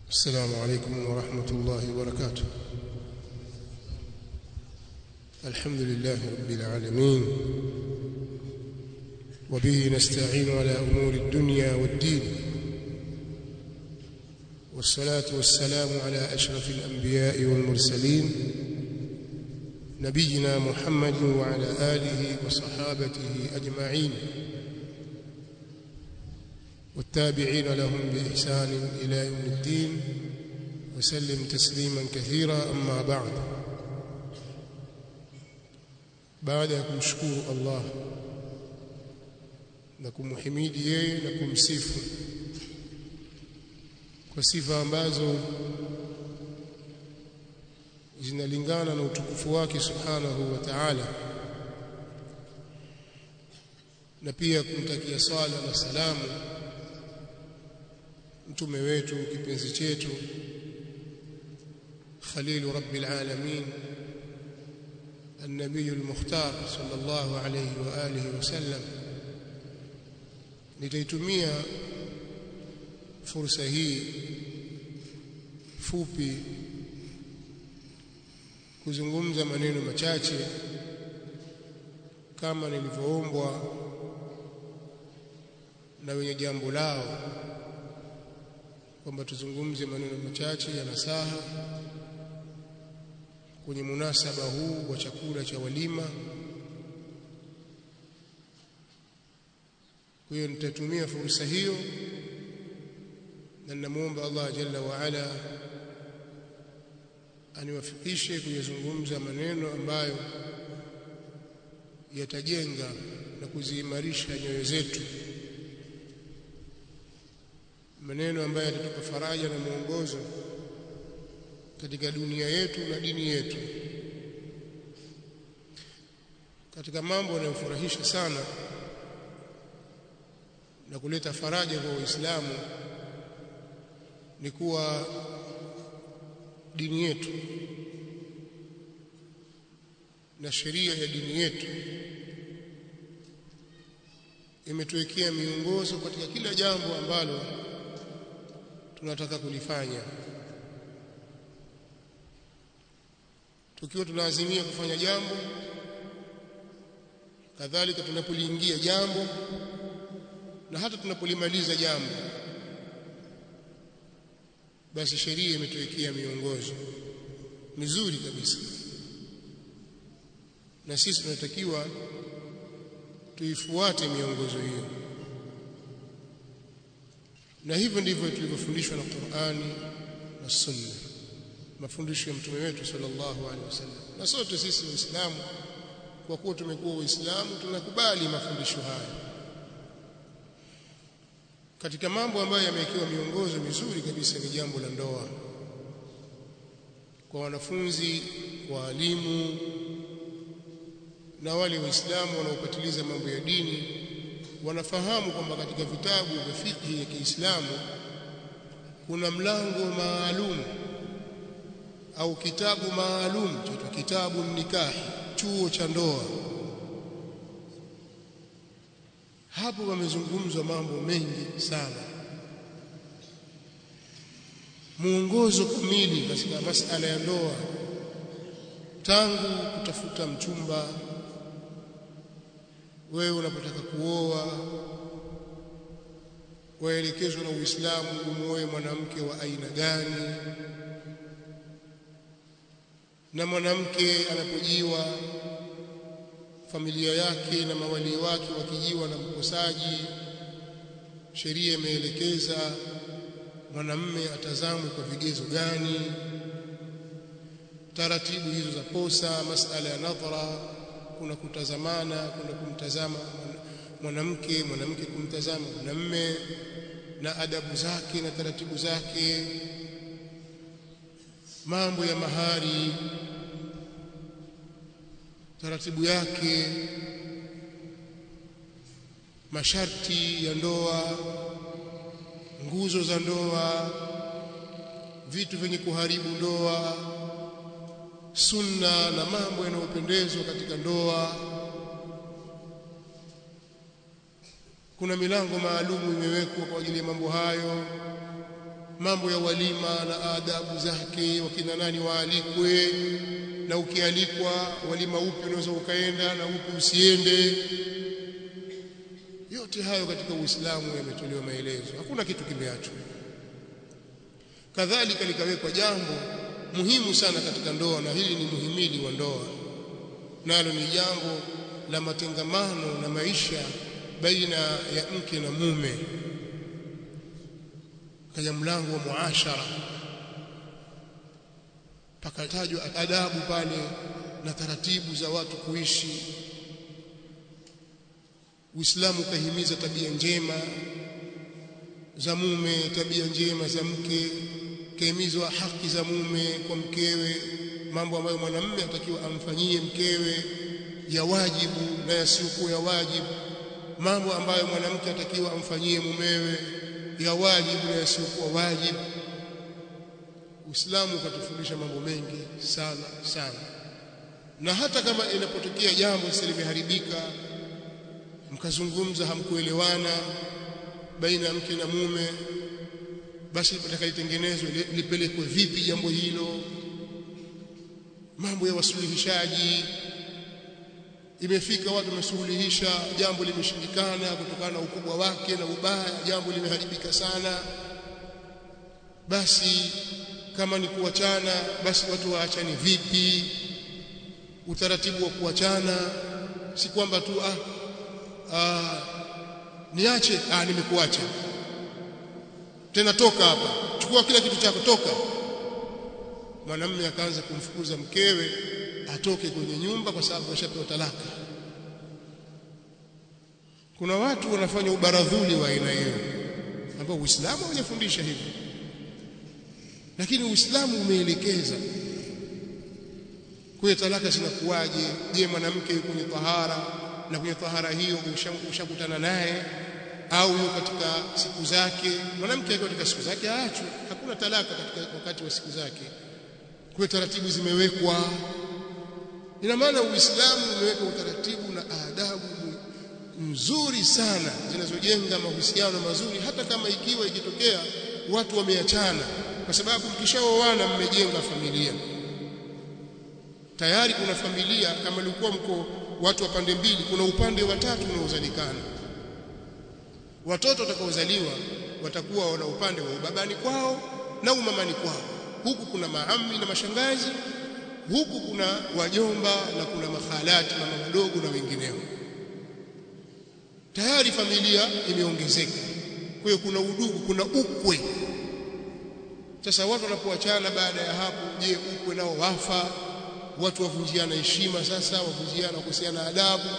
السلام عليكم ورحمة الله وبركاته الحمد لله رب العالمين وبه نستعين على أمور الدنيا والدين والصلاة والسلام على أشرف الأنبياء والمرسلين نبينا محمد وعلى آله وصحابته أجمعين والتابعين لهم بإحسان إلى يوم الدين وسلم تسليما كثيرا أما بعد baada ya kumshukuru Allah na kumhimidi yeye na kumsifu kwa sifa ambazo zinalingana na utukufu wake subhanahu wa ta'ala na pia kumtakia sala na salamu mtume wetu kipenzi chetu khalilu rabbil alamin النبي المختار صلى الله عليه واله وسلم nitaitumia fursa hii fupi kuzungumza maneno machache kama nilivyoombwa na wenye jambo lao kwamba tuzungumze maneno machache ya nasaha kwenye munasaba huu wa chakula cha walima kwa hiyo nitatumia fursa hiyo na ninamuomba Allah jalla wa ala aniwafikishe kuyazungumza maneno ambayo yatajenga na kuziimarisha nyoyo zetu maneno ambayo yatatupa faraja na mwongozo katika dunia yetu na dini yetu katika mambo yanayofurahisha sana na kuleta faraja kwa Waislamu ni kuwa dini yetu na sheria ya dini yetu imetuwekea miongozo katika kila jambo ambalo tunataka kulifanya tukiwa tunaazimia kufanya jambo kadhalika tunapoliingia jambo na hata tunapolimaliza jambo basi sheria imetuwekea miongozo mizuri kabisa na sisi tunatakiwa tuifuate miongozo hiyo na hivyo ndivyo tulivyofundishwa na Qur'ani na Sunna mafundisho ya mtume wetu sallallahu alaihi wasallam na sote sisi waislamu kwa kuwa tumekuwa waislamu tunakubali mafundisho haya katika mambo ambayo yamewekewa miongozo mizuri kabisa ni jambo la ndoa kwa wanafunzi waalimu na wale waislamu wanaopatiliza mambo ya dini wanafahamu kwamba katika vitabu vya fiqh ya Kiislamu kuna mlango maalum au kitabu maalum cha kitabu nikahi chuo cha ndoa hapo wamezungumzwa mambo mengi sana muongozo kamili katika masala ya ndoa tangu kutafuta mchumba wewe unapotaka kuoa waelekezwa na Uislamu umuoe mwanamke wa aina gani na mwanamke anapojiwa familia yake na mawali wake wakijiwa na mkosaji sheria imeelekeza mwanamme atazamwe kwa vigezo gani taratibu hizo za posa masala ya nadhara kuna kutazamana kuna kumtazama mwanamke mwanamke kumtazama mwanamme na adabu zake na taratibu zake mambo ya mahari taratibu yake masharti ya ndoa nguzo za ndoa vitu vyenye kuharibu ndoa sunna na mambo yanayopendezwa katika ndoa kuna milango maalumu imewekwa kwa ajili ya mambo hayo mambo ya walima na adabu zake wakina nani waalikwe na ukialikwa walima upi unaweza ukaenda na upi usiende yote hayo katika Uislamu yametolewa maelezo hakuna kitu kimeachwa kadhalika likawekwa jambo muhimu sana katika ndoa na hili ni muhimili wa ndoa nalo ni jambo la matengamano na maisha baina ya mke na mume kaja mlango wa muashara pakatajwa adabu pale na taratibu za watu kuishi Uislamu ukahimiza tabia njema za mume tabia njema za mke kahimizwa haki za mume kwa mkewe mambo ambayo mwanamume atakiwa amfanyie mkewe ya wajibu na yasiyokuwa ya wajibu mambo ambayo mwanamke atakiwa amfanyie mumewe ya wajibu na yasiyokuwa wajibu Uislamu ukatufundisha mambo mengi sana sana na hata kama inapotokea jambo sasa limeharibika mkazungumza hamkuelewana baina ya mke na mume basi litakaitengenezwe lipelekwe vipi jambo hilo mambo ya wasuluhishaji imefika watu wamesuluhisha jambo limeshindikana kutokana na ukubwa wake na ubaya jambo limeharibika sana basi kama ni kuachana basi watu waachane vipi utaratibu wa kuachana si kwamba tu ah, ah niache ah nimekuacha tena toka hapa chukua kila kitu chako toka mwanamume akaanza kumfukuza mkewe atoke kwenye nyumba kwa sababu ashapewa talaka kuna watu wanafanya ubaradhuli wa aina hiyo ambao Uislamu hujafundisha hivyo lakini Uislamu umeelekeza kwa talaka zinakuwaje je mwanamke yuko kwenye tahara na kwenye tahara hiyo ushakutana naye au yuko katika siku zake mwanamke yuko katika siku zake aachwe hakuna talaka katika wakati wa siku zake kwa taratibu zimewekwa ina maana Uislamu umeweka utaratibu na adabu nzuri sana zinazojenga mahusiano mazuri hata kama ikiwa ikitokea watu wameachana kwa sababu mkishaoana mmejenga familia tayari kuna familia kama ilikuwa mko watu wa pande mbili kuna upande wa tatu unaozalikana watoto watakaozaliwa watakuwa wana upande wa ubabani kwao na umamani kwao huku kuna maami na mashangazi huku kuna wajomba na kuna makhalati mama wadogo na wengineo tayari familia imeongezeka kwa hiyo kuna udugu kuna ukwe sasa watu wanapoachana baada ya hapo je ukwe nao wafa watu wavunjiana heshima sasa wavunjiana kuhusiana adabu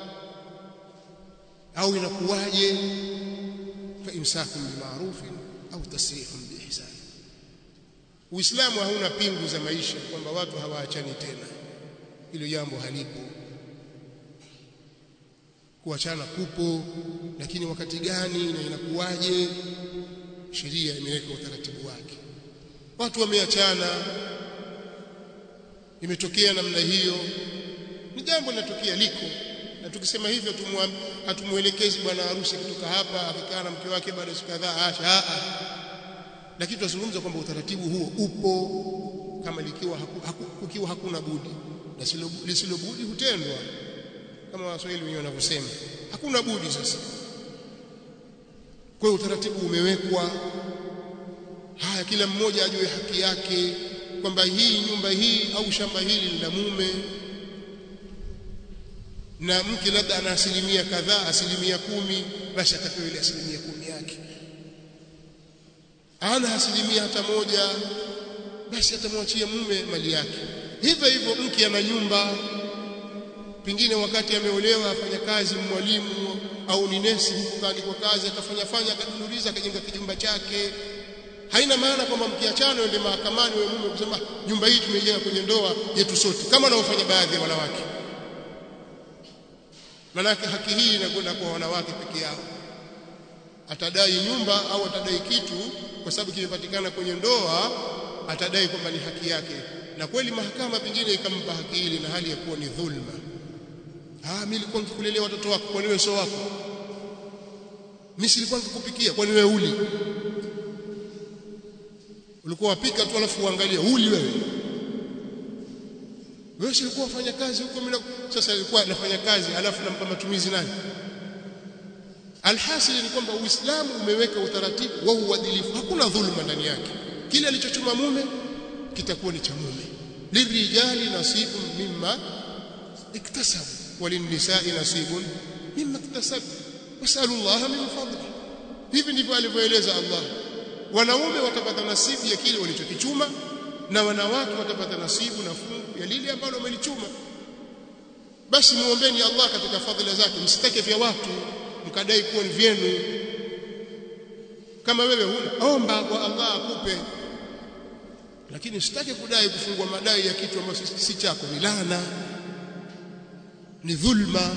au inakuwaje fa imsakun bima'rufin au tasrihun biihsan Uislamu hauna pingu za maisha kwamba watu hawaachani tena hilo jambo halipo kuachana kupo lakini wakati gani na inakuwaje sheria imeweka utaratibu wake watu wameachana imetokea namna hiyo ni jambo linatokea liko na tukisema hivyo hatumuelekezi bwana harusi kutoka hapa akikaa na mke wake baada ya siku kadhaa acha lakini tunazungumza kwamba utaratibu huo upo kama likiwa haku, haku, kukiwa hakuna budi na lisilo budi hutendwa kama waswahili wenyewe wanavyosema hakuna budi sasa kwa hiyo utaratibu umewekwa haya kila mmoja ajue haki yake kwamba hii nyumba hii au shamba hili ni la mume na mke labda ana asilimia kadhaa asilimia kumi basi atapewa ile asilimia kumi yake ana asilimia hata moja basi atamwachia mume mali yake hivyo hivyo mke ana nyumba pengine wakati ameolewa afanya kazi mwalimu au ni nesi kwa kazi akafanya fanya akadunduliza akajenga kijumba chake haina maana kwamba mkiachana ende mahakamani wewe mume kusema nyumba hii tumejenga kwenye ndoa yetu sote kama wanaofanya baadhi ya wanawake manake haki hii inakwenda kwa wanawake peke yao atadai nyumba au atadai kitu kwa sababu kimepatikana kwenye ndoa atadai kwamba ni haki yake na kweli mahakama pengine ikampa haki ile na hali ya kuwa ni dhulma ah mimi nilikuwa nikikulelea watoto wako kwa niwe sio wako mimi silikuwa nikikupikia kwa niwe uli ulikuwa wapika tu alafu uangalie uli wewe wewe si ulikuwa wafanya kazi huko mimi sasa alikuwa anafanya kazi alafu nampa matumizi nani alhasil ni kwamba uislamu umeweka utaratibu wa uadilifu hakuna dhuluma ndani yake kile alichochuma mume kitakuwa ni cha mume lirijali nasibun mimma iktasabu walinisai nasibun mimma iktasabu wasalu Allah min fadli hivi ndivyo alivyoeleza Allah wanaume watapata nasibu ya kile walichokichuma na wanawake watapata nasibu na fungu ya lile ambalo wamelichuma basi muombeeni Allah katika fadhila zake msitake vya watu mkadai kuwa ni vyenu kama wewe huna omba kwa Allah akupe lakini sitaki kudai kufungua madai ya kitu ambacho si chako ni laana ni dhulma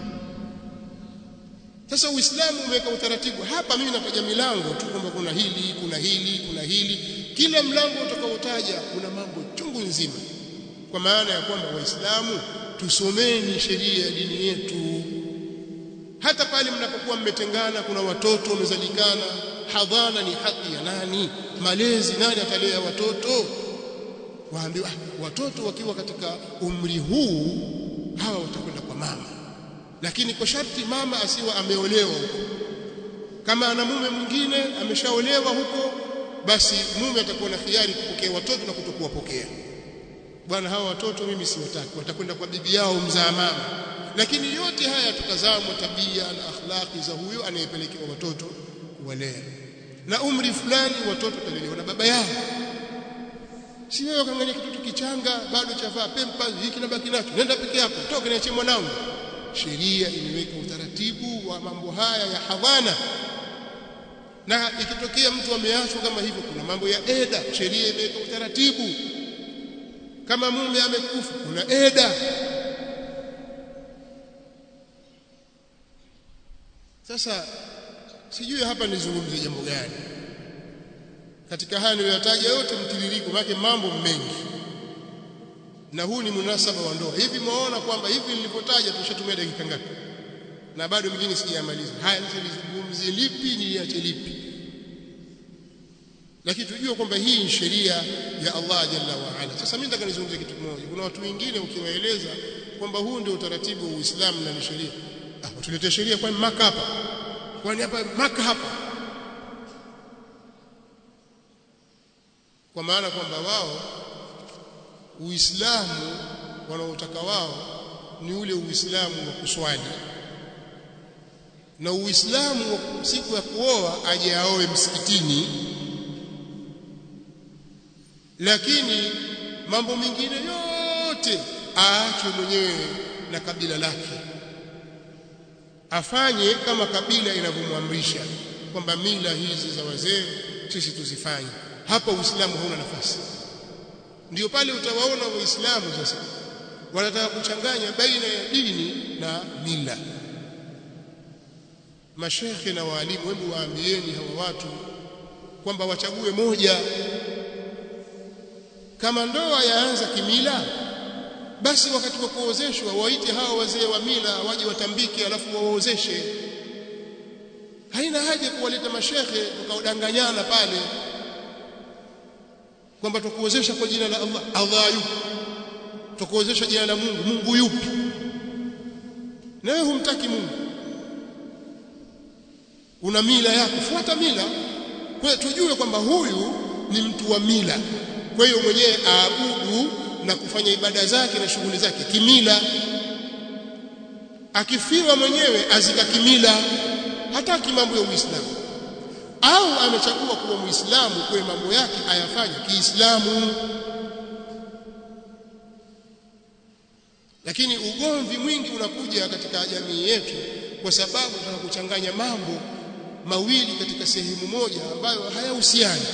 sasa uislamu umeweka utaratibu hapa mimi nataja milango tu kwamba kuna hili kuna hili kuna hili kila mlango utakaotaja una mambo chungu nzima kwa maana ya kwamba waislamu tusomeni sheria ya dini yetu hata pale mnapokuwa mmetengana kuna watoto wamezalikana hadhana ni haki ya nani malezi nani atalea watoto waambiwa watoto wakiwa katika umri huu hawa watakwenda kwa mama lakini kwa sharti mama asiwa ameolewa huko kama ana mume mwingine ameshaolewa huko basi mume atakuwa na khiari kupokea watoto na kutokuwapokea bwana hawa watoto mimi siwataki watakwenda kwa bibi yao mzaa mama lakini yote haya tutazamwa tabia na akhlaqi za huyo anayepelekewa watoto kuwalea na umri fulani watoto watalelewa na baba yao si wewe ukaangalia kitoto kichanga bado chavaa pempa hiki na baki nacho nenda peke yako toka niachie mwanangu sheria imeweka utaratibu wa mambo haya ya hadhana na ikitokea mtu ameachwa kama hivyo kuna mambo ya eda sheria imeweka utaratibu kama mume amekufa kuna eda sasa sijui hapa nizungumzie jambo gani katika haya niliyotaja yote mtiririko wake mambo mengi na huu ni munasaba wa ndoa hivi mwaona kwamba hivi nilivyotaja tushatumia dakika ngapi na bado mingine sijamaliza haya sasa nizungumzie lipi niache lipi lakini tujue kwamba hii ni sheria ya Allah jalla wa ala sasa mimi nataka nizungumzie kitu kimoja kuna watu wengine ukiwaeleza kwamba huu ndio utaratibu wa Uislamu na ni sheria ah tuletee sheria kwa maka hapa kwani hapa maka hapa kwa maana kwamba wao Uislamu wanaotaka wao ni ule Uislamu wa kuswali na Uislamu wa siku ya kuoa aje aoe msikitini lakini mambo mengine yote aachwe mwenyewe na kabila lake afanye kama kabila inavyomwamrisha kwamba mila hizi za wazee sisi tuzifanye hapa Uislamu hauna nafasi ndio pale utawaona waislamu sasa wanataka kuchanganya baina ya dini na mila mashekhe na walimu hebu waambieni hawa watu kwamba wachague moja kama ndoa yaanza kimila basi wakati wa kuozeshwa waite hao wazee wa mila waje watambike alafu waozeshe haina haja kuwaleta mashekhe tukaodanganyana pale kwamba tukuozesha kwa jina la Allah Allah yupi tukuozesha jina la Mungu Mungu yupi na wewe humtaki Mungu una mila yako fuata mila kwa tujue kwamba huyu ni mtu wa mila kwa hiyo mwenyewe aabudu na kufanya ibada zake na shughuli zake kimila akifiwa mwenyewe azika kimila hataki mambo ya Uislamu au amechagua kuwa Muislamu kwa mambo yake ayafanye Kiislamu lakini ugomvi mwingi unakuja katika jamii yetu kwa sababu tunataka kuchanganya mambo mawili katika sehemu moja ambayo hayahusiani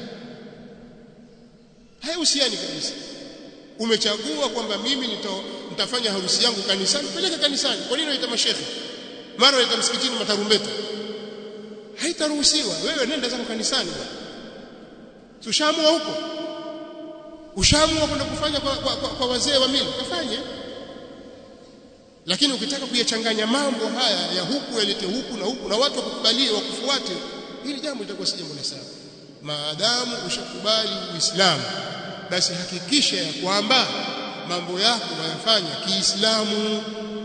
hayahusiani kabisa umechagua kwamba mimi nita, nitafanya harusi yangu kanisani peleka kanisani kwa nini unaita mashehe mara unaita msikitini matarumbeta haitaruhusiwa wewe nenda zako kanisani ushaamua huko ushaamua kwenda kufanya kwa, kwa, kwa, kwa wazee wa mila kafanye lakini ukitaka kuyachanganya mambo haya ya huku yalete huku na huku na watu wakukubalie wakufuate hili jambo litakuwa si jambo la sawa maadamu ushakubali uislamu basi hakikisha ya kwamba mambo yako unayafanya kiislamu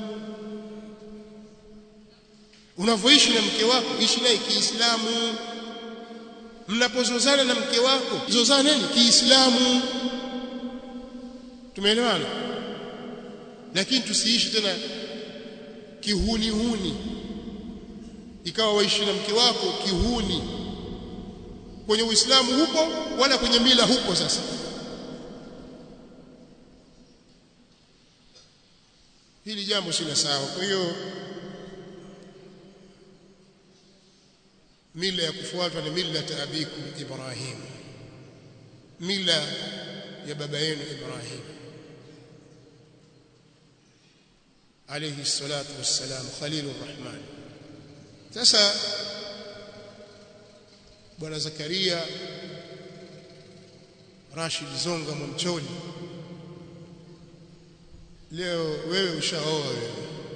unavyoishi na mke wako ishi naye kiislamu mnapozozana na mke wako zozaneni kiislamu tumeelewana lakini tusiishi tena kihuni huni ikawa waishi na mke wako kihuni kwenye uislamu hupo wala kwenye mila hupo sasa hili jambo si la sawa kwa hiyo mila ya kufuatwa ni mila abikum Ibrahim mila ya baba yenu Ibrahim alayhi salatu wassalam khalilur rahman sasa bwana Zakaria Rashid Zonga Mwamcholi leo wewe ushaoa wewe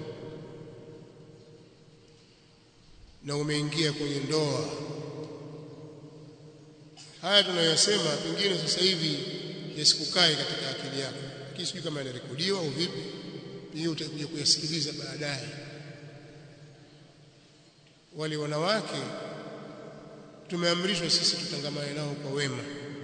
na umeingia kwenye ndoa haya tunayosema pengine sasa hivi yasikukae katika akili yako lakini sijui kama yanarekodiwa au vipi pengine utakuja kuyasikiliza baadaye wale wanawake tumeamrishwa sisi tutangamane nao kwa wema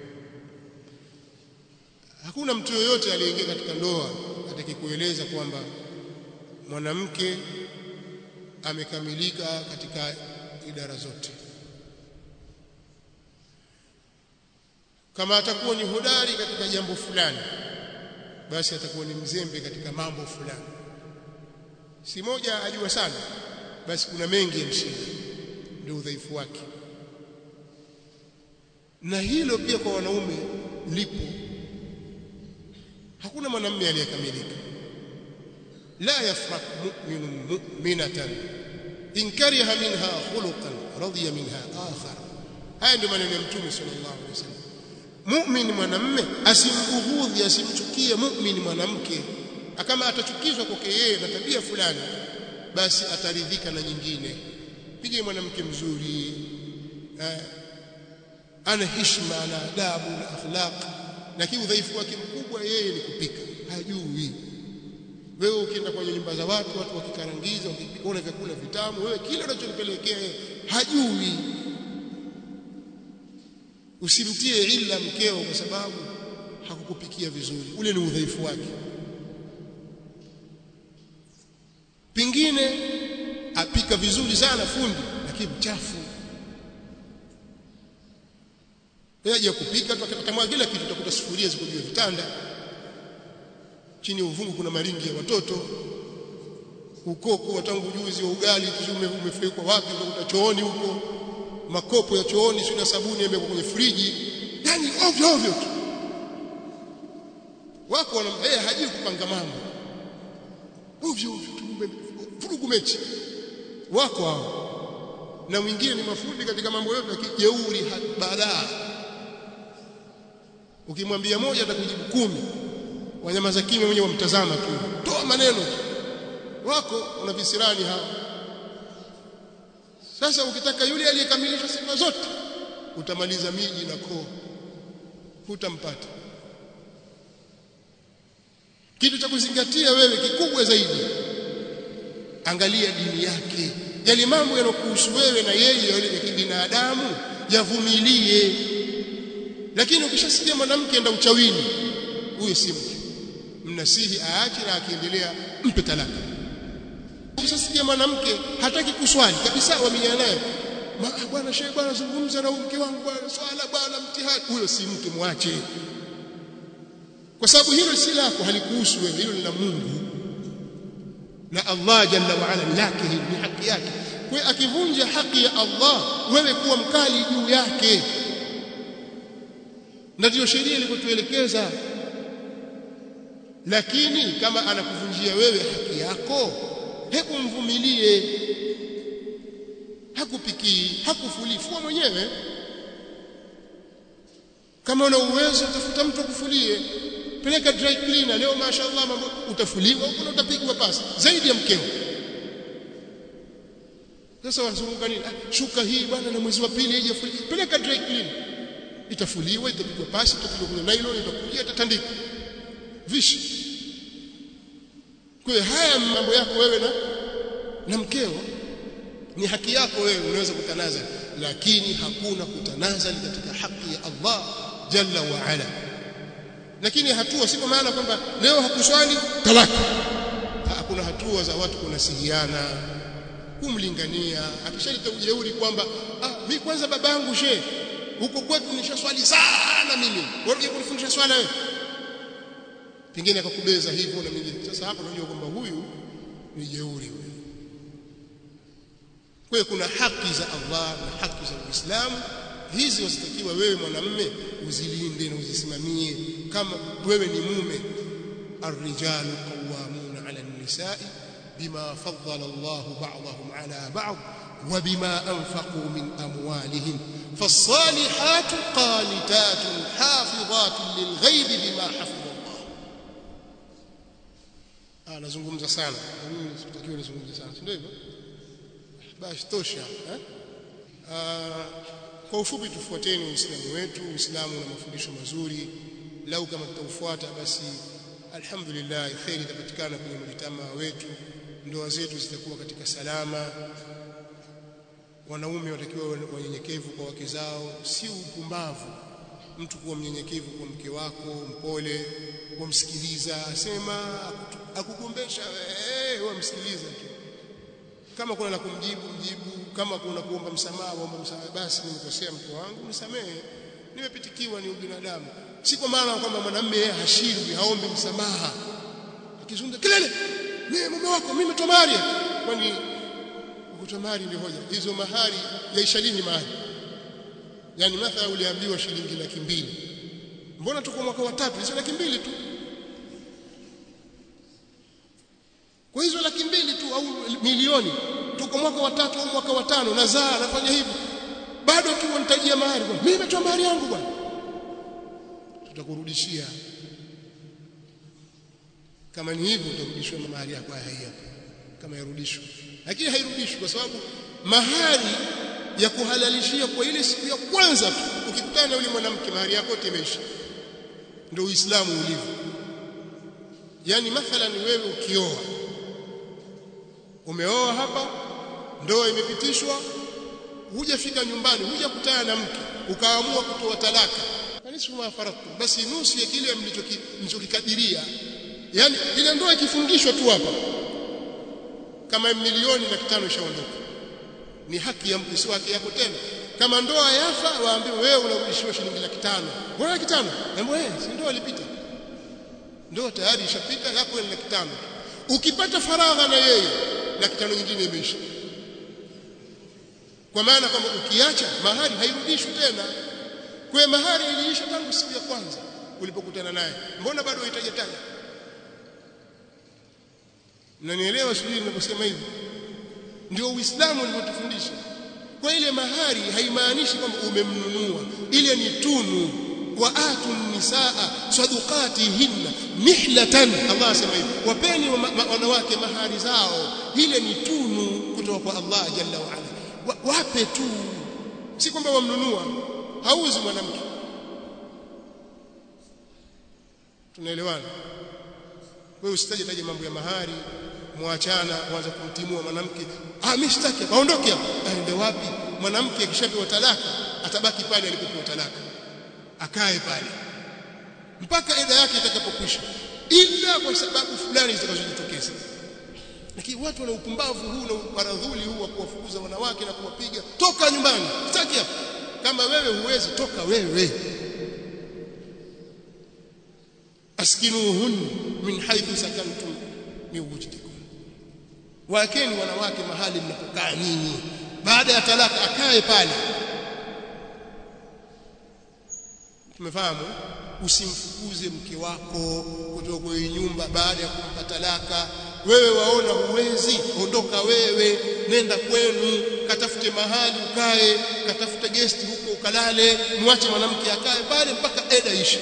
hakuna mtu yoyote aliyeingia katika ndoa atakikueleza kwamba mwanamke amekamilika katika idara zote kama atakuwa ni hodari katika jambo fulani basi atakuwa ni mzembe katika mambo fulani si moja ajua sana basi kuna mengi yamshinda ndio udhaifu wake na hilo pia kwa wanaume lipo hakuna mwanamume aliyekamilika la yafraq mu'minun mu'minatan in kariha minha khuluqan radiya minha akhar haya ndio maneno ya mtume sallallahu alaihi wasallam mu'min mwanamume asimbughudhi asimchukie mu'min mwanamke kama atachukizwa kwake yeye na tabia fulani basi ataridhika na nyingine pige mwanamke mzuri eh, ana heshima ana adabu na akhlaq lakini udhaifu wake mkubwa yeye ni kupika hajui wewe ukienda kwenye nyumba za watu watu wakikarangiza wakipika vyakula vitamu wewe kile unachopelekea hajui usimtie illa mkeo kwa sababu hakukupikia vizuri ule ni udhaifu wake pingine apika vizuri sana fundi lakini mchafu yaje kupika tukatamwa kila kitu utakuta sufuria ziko juu ya vitanda chini ya uvungu kuna maringi ya watoto ukoko wa tangu juzi wa ugali tume umefuikwa wapi utakuta chooni huko makopo ya chooni sio na sabuni yamewekwa kwenye friji yani ovyo ovyo tu wako wana yeye hajui kupanga mambo ovyo ovyo tu vurugu mechi wako hao na mwingine ni mafundi katika mambo yote ya kijeuri balaa ukimwambia moja atakujibu kumi wanyama za kimya wenyewe wamtazama tu toa maneno wako una visirani hao sasa ukitaka yule aliyekamilisha sifa zote utamaliza miji na koo hutampata kitu cha kuzingatia wewe kikubwa zaidi angalia dini yake yale mambo yanokuhusu wewe na yeye yale ya kibinadamu yavumilie lakini ukishasikia mwanamke enda uchawini huyo si mke mnasihi aache na akiendelea mpe talaka ukishasikia mwanamke hataki kuswali kabisa wamenyana naye bwana shehe bwana zungumza na mke wangu bwana swala bwana mtihani huyo si mke mwache kwa sababu hilo si lako halikuhusu wewe hilo ni la Mungu na Allah jalla wa ala lake ni haki yake kwa akivunja haki ya Allah wewe kuwa mkali juu yake na ndio sheria ilivyotuelekeza lakini kama anakuvunjia wewe haki yako hebu mvumilie hakupikii hakufuli fua mwenyewe kama una uwezo tafuta mtu akufulie peleka dry cleaner leo mashaallah mambo utafuliwa huko utapigwa pasi zaidi ya mkeo sasa wazunguka nini ah, shuka hii bwana na mwezi wa pili haijafuli peleka dry cleaner itafuliwa itapigwa pasi itapigwa kwenye nylon itakuja itatandikwa vishi kwa hiyo haya mambo yako wewe na na mkeo ni haki yako wewe unaweza kutanaza lakini hakuna kutanazali katika haki ya Allah jalla wa ala lakini hatua si kwa maana kwamba leo hakuswali talaka hakuna hatua za watu kunasihiana kumlingania akishaleta ujeuri kwamba ah mimi kwanza babangu she huko kwetu nishaswali sana mimi wewe kunifundisha swala wewe pengine akakubeza hivyo na mimi sasa hapo unajua kwamba huyu ni jeuri huyu kwa hiyo kuna haki za Allah na haki za Uislamu hizi wasitakiwa wewe mwanamme uzilinde na uzisimamie kama wewe ni mume الرجال قوامون على النساء بما فضل الله بعضهم على بعض وبما أنفقوا من أموالهم فالصالحات قانتات حافظات للغيب بما حفظ الله آه نزungumza sana mimi sitakiwa nizungumze sana ndio hivyo basi tosha eh kwa ufupi tufuateni uislamu wetu uislamu na mafundisho mazuri lau kama tutaufuata basi alhamdulillah khairi itapatikana kwenye mjitamaa wetu ndoa zetu zitakuwa katika salama wanaume watakiwa wanyenyekevu kwa wake zao si upumbavu mtu kuwa mnyenyekevu kwa mke wako mpole kumsikiliza asema akugombesha wewe wamsikiliza tu kama kuna la kumjibu mjibu kama kuna kuomba msamaha omba msamaha basi nimekosea mke wangu nisamehe nimepitikiwa ni ubinadamu si kwa maana kwamba mwanamume yeye hashindwi haombi msamaha akizungumza kelele mimi mume wako mimi nimetoa mahari kwani kutoa mahari ni hoja hizo mahari yaisha lini mahari yani mathala uliambiwa shilingi laki mbili mbona tuko mwaka wa tatu hizo laki mbili tu kwa hizo laki mbili tu au milioni tuko mwaka wa tatu au mwaka wa tano nazaa nafanya hivi bado tu wanitajia mahari bwana mimi nimetoa mahari yangu bwana tutakurudishia kama ni hivyo utarudishwa na mahari yako haya kama yarudishwa lakini hairudishwi kwa sababu mahari ya kuhalalishia kwa ile siku ya kwanza tu ukikutana na yule mwanamke mahari yako yote imeisha ndio uislamu ulivyo yani mathalan wewe ukioa umeoa hapa ndoa imepitishwa hujafika nyumbani hujakutana na mke ukaamua kutoa talaka kanisa ma faratu basi nusu ya kile mlichokikadiria yani ile ndoa ikifungishwa tu hapa kama milioni na kitano ishaondoka ni haki ya mke si haki yako tena kama ndoa yafa waambiwe wewe unarudishiwa shilingi laki tano mbona laki tano ambapo eh si ndoa ilipita ndoa tayari ishapita yako ni laki tano ukipata faragha na yeye laki tano nyingine imeisha kwa maana kwamba ukiacha mahari hairudishwi tena kwa mahari iliisha tangu siku ya kwanza ulipokutana naye mbona bado unahitaji tena mnanielewa sijui ninaposema hivi ndio uislamu ulivyotufundisha kwa ile mahari haimaanishi kwamba umemnunua ile ni tunu wa atu nisaa sadaqatihinna mihlatan Allah asema hivi wapeni wanawake mahari zao ile ni tunu kutoka kwa Allah jalla wa ala wape tu si kwamba wamnunua hauzi mwanamke tunaelewana wewe usitaje taje mambo ya mahari muachana uanze kumtimua mwanamke ah mimi sitaki aondoke hapo aende wapi mwanamke akishapewa talaka atabaki pale alipopewa talaka akae pale mpaka eda yake itakapokwisha ila kwa sababu fulani zitakazojitokeza lakini watu wana upumbavu huu na uparadhuli huu wa kuwafukuza wanawake na kuwapiga toka nyumbani sitaki hapo kama wewe huwezi toka wewe askinuhun min haythu sakantum min wujdikum wakeni wanawake mahali mnapokaa nyinyi baada ya talaka akae pale tumefahamu usimfukuze mke wako kutoka kwenye nyumba baada ya kumpa talaka wewe waona huwezi ondoka wewe nenda kwenu katafute mahali ukae katafute guest huko ukalale muache mwanamke akae pale mpaka eda ishe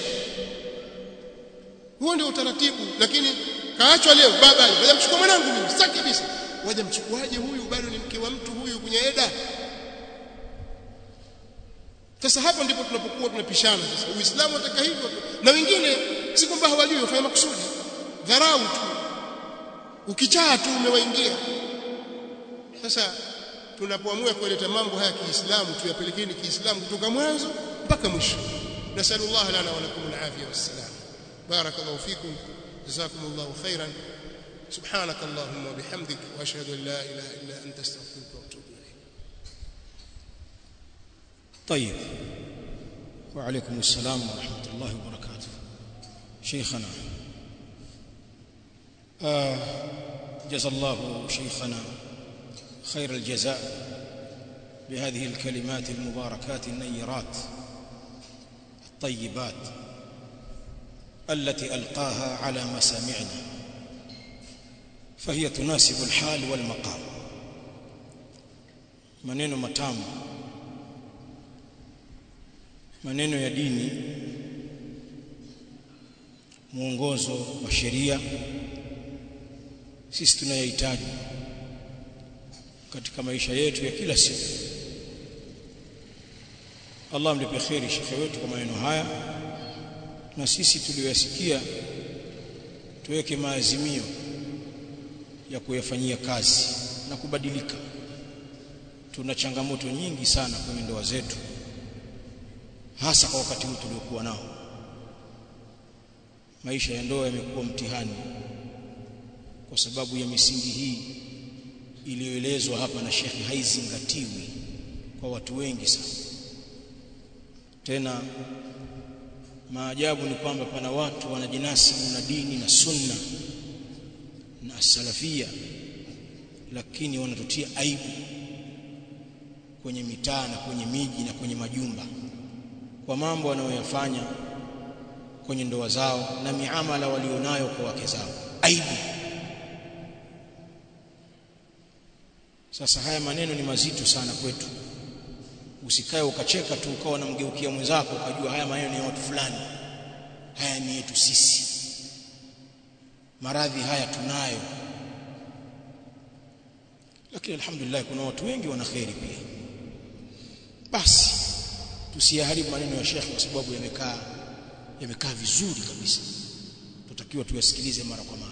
huo ndio utaratibu lakini kaachwa leo baba waje mchukua mwanangu mimi sitaki kabisa waje mchukuaje huyu bado ni mke wa mtu huyu kwenye eda sasa hapo ndipo tunapokuwa tunapishana sasa uislamu unataka hivyo na wengine si kwamba hawajui wafanya makusudi dharau tu ukichaa tu umewaingia sasa tunapoamua kuleta mambo haya kiislamu tuyapelekeni kiislamu kutoka mwanzo mpaka mwisho nasallallahu lana wa lakum alafia wassalam barakallahu fikum jazakumullahu khairan سبحانك اللهم وبحمدك واشهد ان لا اله الا انت استغفرك واتوب اليك طيب وعليكم السلام ورحمه الله وبركاته شيخنا آه جزا الله شيخنا خير الجزاء بهذه الكلمات المباركات النيرات الطيبات التي القاها على مسامعنا فهي تناسب الحال والمقام maneno matamu maneno ya dini mwongozo wa sheria sisi tunayahitaji katika maisha yetu ya kila siku Allah mlipe kheri shekhe wetu kwa maneno haya na sisi tuliyoyasikia tuweke maazimio ya kuyafanyia kazi na kubadilika tuna changamoto nyingi sana kwenye ndoa zetu hasa kwa wakati huu tuliokuwa nao maisha ya ndoa yamekuwa mtihani kwa sababu ya misingi hii iliyoelezwa hapa na shekhi haizingatiwi kwa watu wengi sana tena maajabu ni kwamba pana watu wanajinasibu na dini na sunna na salafia lakini wanatutia aibu kwenye mitaa na kwenye miji na kwenye majumba kwa mambo wanayoyafanya kwenye ndoa zao na miamala walionayo kwa wake zao aibu sasa haya maneno ni mazito sana kwetu usikae ukacheka tu ukawa unamgeukia mwenzako ukajua haya maneno ni ya watu fulani haya ni yetu sisi maradhi haya tunayo lakini alhamdulillah kuna watu wengi wana kheri pia basi tusiyaharibu maneno ya shekhi kwa sababu yamekaa yamekaa vizuri kabisa tutakiwa tuyasikilize mara kwa mara